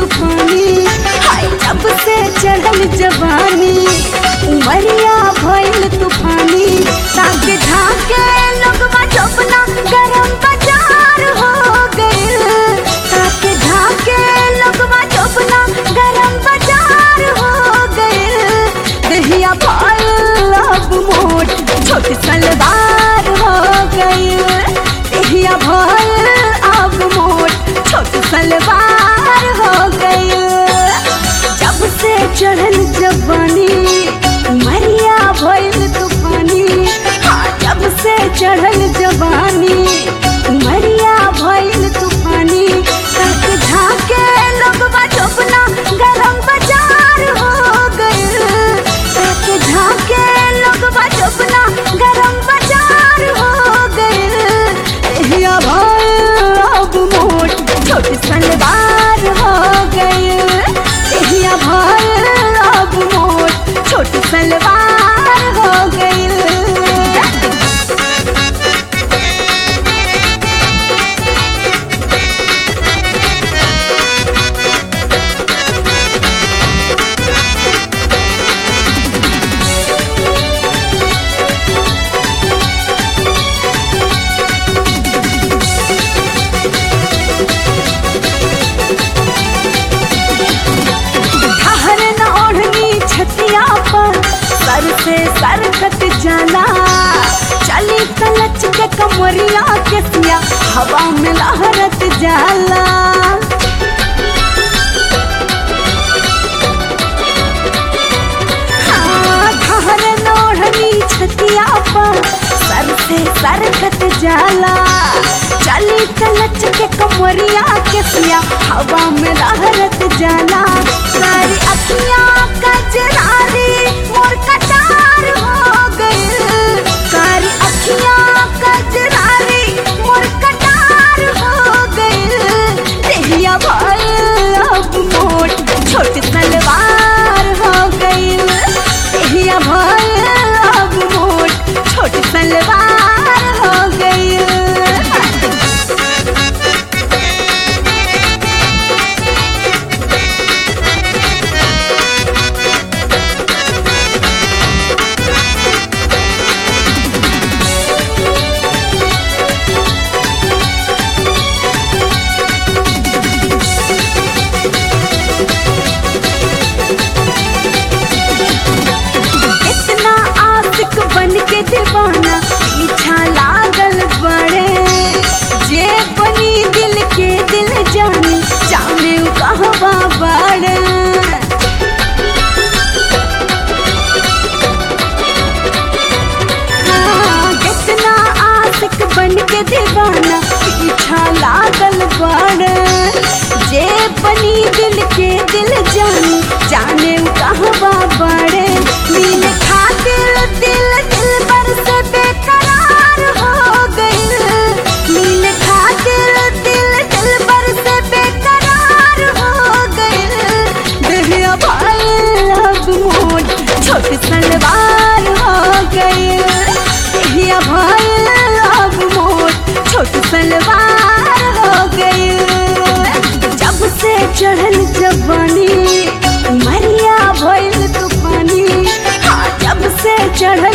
तूफानी हाय जब से चढ़ल जवानी उमरिया भइल तूफानी ताके झाके लोगवा चौपना गरम बाजार हो गइल ताके झाके लोगवा चौपना गरम बाजार हो गइल दहिया भइल अब मोट छोटी सलवार हो गइल दहिया भइल अब मोट छोटी सलवार हो गइल जब से चढ़ल जवानी उमरिया भइल तूफानी हाँ जब से चढ़ल जवानी उमरिया भइल तूफानी तक झाके लोगवा चौपना गरम बाजार हो गइल तक झाके लोगवा चौपना गरम बाजार हो गइल एहिया भइल अब मोट छोटी सलवार हो गइल एहिया भइल अब मोट छोटी सलवार हो गइल ठहर न ओढ़नी छतिया पर सर से सर कट जाला चली कलच के कमरिया के सिया हवा में लहरत जाला हाँ, ठहर न ओढ़नी छतिया पर सर से सर कट जाला चली कलच के कमरिया के सिया हवा में लहरत जाला सारी अखियां कजरारी मोर कटार हो गइल सारी अखियां कजरारी मोर कटार हो गइल देहिया भइल अब मोट छोट सलवार हो गइल देहिया भइल अब मोट छोट सलवार हो गइल इतना आशिक बन के दीवाना पीछा लागल बड़े जे बनी दिल के दिल जानी जाने उ कहवा बड़े हाँ, कितना आशिक बन के दीवाना पीछा लागल बड़े जे बनी दिल के दिल जानी जाने उ कहवा बड़े मिल खातिर दिल दिल पर से बेकरार हो गइल मिल खातिर दिल दिल पर से बेकरार हो गइल दहिया भइल अब मोट छोटी सलवार हो गइल दहिया भइल अब मोट छोटी सलवार हो गइल जब से चढ़ल जवानी उमरिया भइल तूफानी हाँ जब से चढ़ल